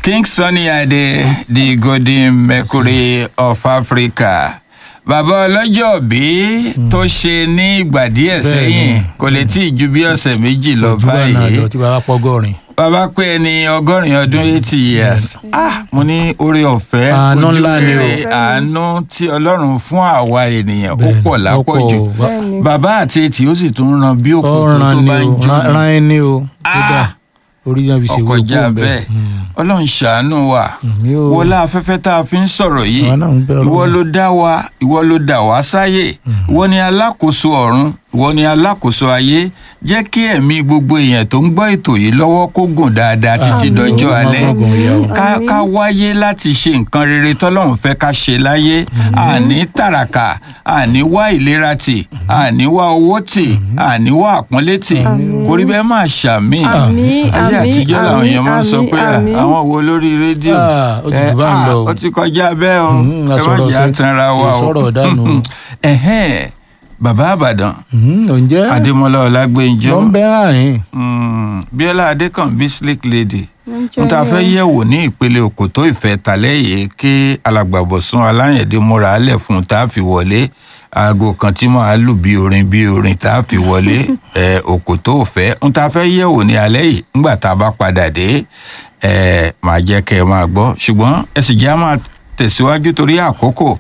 King Sunny Ade the golden mercury of Africa bàbá ọlọ́jọ́ bí tó ṣe ní ìgbà díẹ̀ Bẹ́ẹ̀ni. sẹ́yìn kò lè tí ì ju bí ọ̀sẹ̀ méjì lọ ojú ọ̀nà báyìí àjọ tí bàbá pọ́gọ́rin. bàbá pé ẹni ọgọ́rin ọdún eighty years ah mo ní oore ọ̀fẹ́ Àánú ojú ńlá ni o. rere àánú tí ọlọ́run fún àwa ènìyàn ó Bẹ́ẹ̀ni, pọ̀ lápọ̀jù ó pọ̀. Bẹ́ẹ̀ni. bàbá àti etí ó sì tún ran bí òkú tó ọ̀ràn tó ni bá ń o jó rán- rán ẹni o Ah! kódà orí náà fi ṣe wúwo ọkọjá bẹ́ẹ̀ ọlọ́run ṣàánú wa mi ò wọlé afẹ́fẹ́ tá a fi ń sọ̀rọ̀ yìí Àwa náà ń bẹ Ọlọ́run. ìwọ ló dá wa ìwọ ló dá wa sáyè ìwọ ni alákòóso ọ̀run ìwọ ni alákòóso ayé jẹ́ kí ẹ̀mí gbogbo èèyàn tó ń gbọ́ ètò yìí lọ́wọ́ kó gùn dáadáa títí Àmín. dọjọ́ Ọlọ́run alẹ́ má gùn ìyà o. ká Àmín. ká wáyé láti ṣe nǹkan rere tọ́lọ́run fẹ́ ká ṣe láyé àní tàràkà àní wá ìlera tì àní wá owó tì àní wá àpọ́nlé tì kórí bẹ́ẹ̀ máa ṣàmì Àmín, ayé àmín, àtijọ́ làwọn èèyàn máa ń sọ àmín, pé à, àmín. àwọn wo lórí rédíò Ah, ó ti ẹ, jù bá ń ah, lọ o. ó ti kọjá bẹ́ẹ̀ o Mhm, ẹ má asọ̀rọ̀ jẹ́ ṣe- àtànra wa o ìsọ̀rọ̀ dànù. Ẹ̀hẹ́n, bàbá àbàdàn ǹjẹ́ adémọlá ọlágbẹ́njọ́ ló ń bẹ́ àyìn Mm, bíọ́lá adékànbí slick lady Ǹjẹ́ n ta fẹ́ yẹ̀wò ní ìpele òkòtó ìfẹ́ tàlẹ́ yìí kí alàgbàbọ̀sún aláyẹ̀dé múra alẹ̀ fún un tá a fi wọlé aago kan tí màá lù bí orin bí orin tá a fi wọlé ẹ, òkòtó òfẹ́ n ta fẹ́ yẹ̀wò ní alẹ́ yìí ńgbà tá a bá padà dé ẹ, màá jẹ́ kẹ́ ẹ máa gbọ́ ṣùgbọ́n ẹ sì jẹ́ á máa tẹ̀síwájú torí àkókò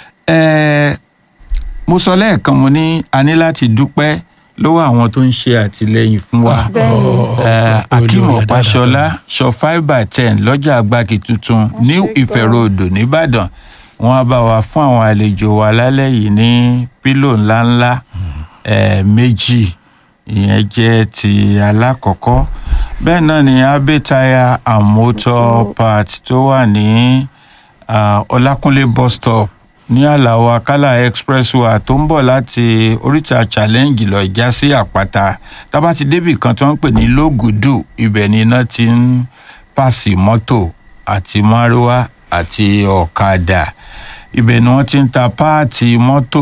ẹ, mo sọ lẹ́ẹ̀kan mo ní a ní láti dúpẹ́ lọ́wọ́ àwọn tó ń ṣe àtìlẹ́yìn fún wa Bẹ́ẹ̀ni. Eh, akeem Olórí ọ̀páṣọlá sọ five by ten lọ́jà agbáki tuntun new ṣé ife gan. road nìbàdàn wọ́n á bá wa fún àwọn àlejò wa lálẹ́ yìí ní pílò ńláńlá eh, méjì ìyẹn jẹ́ ti alákọ̀ọ́kọ́ bẹ́ẹ̀ náà ni abe tire and motor parts tó wà ní ah, ọlákúnlé bus stop ní àlàó akálà expressway tó ń bọ̀ láti oríta challenge lọ já sí àpáta tábà ti débì kan tó ń pè ní lógùdù ibẹ̀ ni iná ti ń pàṣẹ mọ́tò àti márúwá àti ọ̀kadà ibẹ̀ ni wọ́n ti ń ta páàtì mọ́tò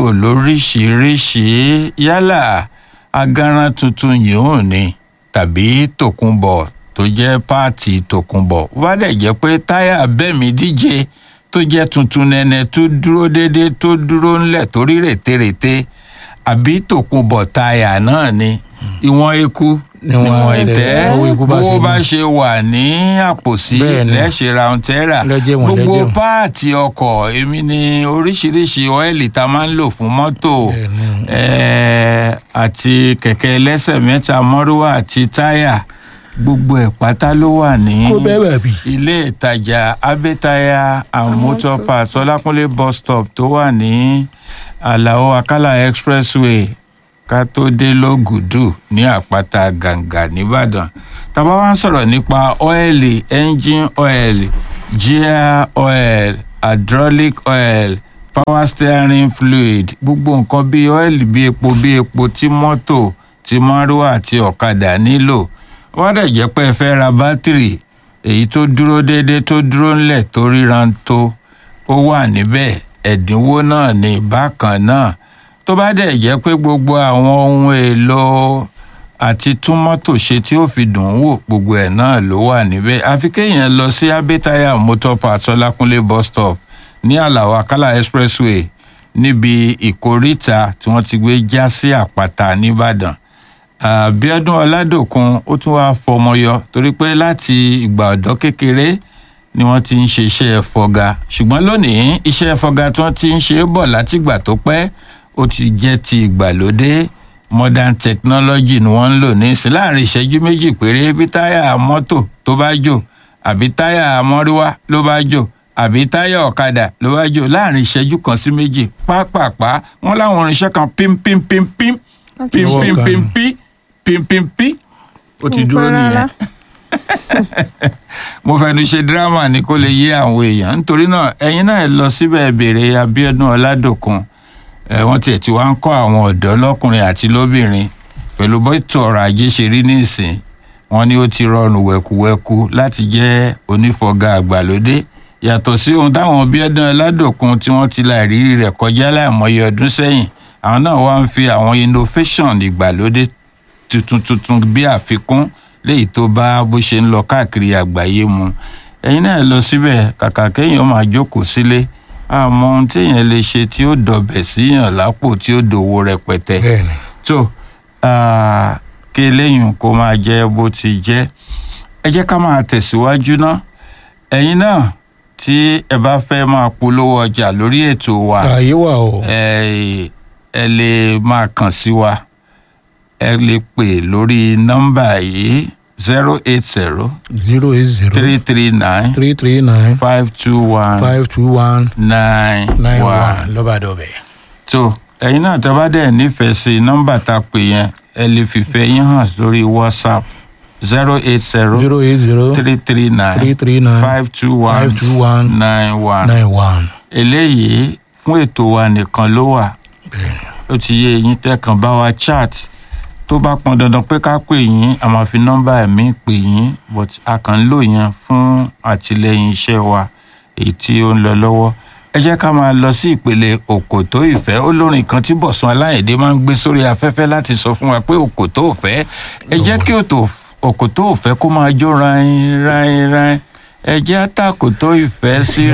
lóríṣìíríṣìí yálà agaran tuntun yìí ò ní tàbí tòkunbọ̀ tó jẹ́ páàtì tòkunbọ̀ wá dẹ̀ jẹ́ pé táyà bẹ́ẹ̀mí díje tó jẹ́ tuntun nẹ́nẹ́ tó dúró déédéé tó dúró ńlẹ̀ tó rí rètérètè àbí tòkunbọ̀ táyà náà ni ìwọ̀n eku Níwọ̀n níwọ̀n ìtẹ́, ìtẹ́ owó eku bá ṣe bó bá mú. ṣe wà ní àpòsí Bẹ́ẹ̀ ni. lẹ́ṣẹ̀ ráuntẹ́rà Lẹ́jẹ̀ wọ̀n, gbogbo lẹ́jẹ̀ wọ̀n. páàtì ọkọ̀ èmi ni oríṣiríṣi ọ́ìlì tá a máa ń lò fún mọ́tò Bẹ́ẹ̀ ni. eh, àti kẹ̀kẹ́ ẹlẹ́sẹ̀ mẹ́ta mọ́rúwá àti táyà gbogbo ẹ̀ pátá ló wà ní kó bẹ́ẹ̀ bẹ̀ bí. ilé ìtajà abẹ́taya and motor parts ọlákúnlé bus stop tó wà ní àlàó akálà expressway ká tó dé lógùdù ní àpáta gàǹgà nìbàdàn tàbá wá ń sọ̀rọ̀ nípa ọ́ẹ̀lì engine oil gear oil hydraulic oil power steering fluid gbogbo nǹkan bíi ọ́ẹ̀lì bíi epo bíi epo tí mọ́tò tí márúwá àti ọ̀kadà nílò wọ́n dẹ̀ jẹ́ pé ẹ fẹ́ ra bátìrì èyí tó dúró déédéé tó dúró ńlẹ̀ tó ríran tó ó wà níbẹ̀ ẹ̀dínwó náà ní bákan náà tó bá dẹ̀ jẹ́ pé gbogbo àwọn ohun èlò àti tún mọ́tò ṣe tí ó fi dùn ún wò gbogbo ẹ̀ náà ló wà níbẹ̀ àfi kéèyàn lọ sí abẹ́tayà motor parts ọlákúnlé bus stop ní àlàó akálà expressway níbi ìkóríta tí wọ́n ti gbé já sí àpáta nìbàdàn àbíọ́dún ọládòkun ó tún wáá fọmọyọ torí pé láti ìgbà ọ̀dọ́ kékeré ni wọ́n ti ń ṣe iṣẹ́ fọga ṣùgbọ́n lónìí iṣẹ́ fọga tí wọ́n ti ń ṣe é bọ̀ látìgbà tó pẹ́ ó ti jẹ́ ti ìgbàlódé modern technology ni wọ́n ń lò ní ìsìn láàrin ìṣẹ́jú méjì péré bí táyà mọ́tò tó bá jò àbí táyà mọ́ríwá ló bá jò àbí táyà ọ̀kadà ló bá jò láàrin ìṣẹ́jú kan sí méjì pápápá wọ́n láwọn irinṣẹ́ kan pím pím pím pím pím Ọwọ́ pím kan pím ni. pím pím pím pím ó ti dúró nìyẹn mo fẹnu ṣe dírámà ni kó lè yé àwọn èèyàn nítorí náà ẹ̀yin náà ẹ lọ síbẹ̀ ẹ béèrè Abíọ́dún Ọládòkun ẹ wọ́n tiẹ̀ tí wàá ń kọ́ àwọn ọ̀dọ́ lọ́kùnrin àti lóbìnrin pẹ̀lú bọ́tò ọrọ̀ ajé ṣe rí nísìn wọ́n ní ó ti rọrùn wẹ̀kúwẹ̀kú láti jẹ́ onífọ̀gà àgbàlódé yàtọ̀ sí ohun táwọn Abíọ́dún Ọládòkun tí wọ́n ti la ìrírí rẹ̀ kọjá láìmọye ọdún sẹ́yìn àwọn náà wá ń fi àwọn innovation ìgbàlódé tuntun tuntun bí àfikún léyìí tó bá bó ṣe ń lọ káàkiri àgbáyé mu ẹ̀yin náà lọ síbẹ̀ kàkà kéèyàn máa jókòó sílé àmọ́ ohun téèyàn lè ṣe tí ó dọ̀bẹ̀ síyàn lápò tí ó dòwó rẹpẹtẹ bẹ́ẹ̀ni tó ah, kí eléyìí kó máa jẹ́ bó ti jẹ́ ẹ jẹ́ ká máa tẹ̀síwájú ná ẹ̀yin náà tí ẹ bá fẹ́ máa polówó ọjà lórí ètò wa ààyè wà o ẹ ẹ lè máa kàn sí wa ẹ lè pè lórí nọ́mbà yìí zero eight zero zero eight zero three three nine three three nine five two one five two one nine nine one one lọ́bàdọ̀bẹ̀. tó ẹ̀yin náà tẹ́ bá dẹ̀ nífẹ̀ẹ́ sí nọ́mbà tá a pè yẹn ẹ lè fìfẹ́ yín hàn lórí whatsapp zero eight zero zero eight zero three three three nine three nine five two one five two one nine one nine one. eléyìí fún ètò wa nìkan ló wà bẹ́ẹ̀ni ó ti yé eyín tẹ́kàn bá wa chat tó bá pọn dandan pé ká pè yín a máa fi nọ́mbà ẹ̀mí pè yín but a kàn ń lò yẹn fún àtìlẹyìn iṣẹ́ wa èyí tí ó ń lọ lọ́wọ́ ẹ jẹ́ ká máa lọ sí ìpele òkòtó ìfẹ́ olórin kan tí Bọ̀sún Aláyẹ̀dé máa ń gbé sórí afẹ́fẹ́ láti sọ fún wa pé òkòtó ìfẹ́ ẹ jẹ́ kí òtò- òkòtó ìfẹ́ kó máa jó rain rain rain ẹ jẹ́ àtàkòtó ìfẹ́ sí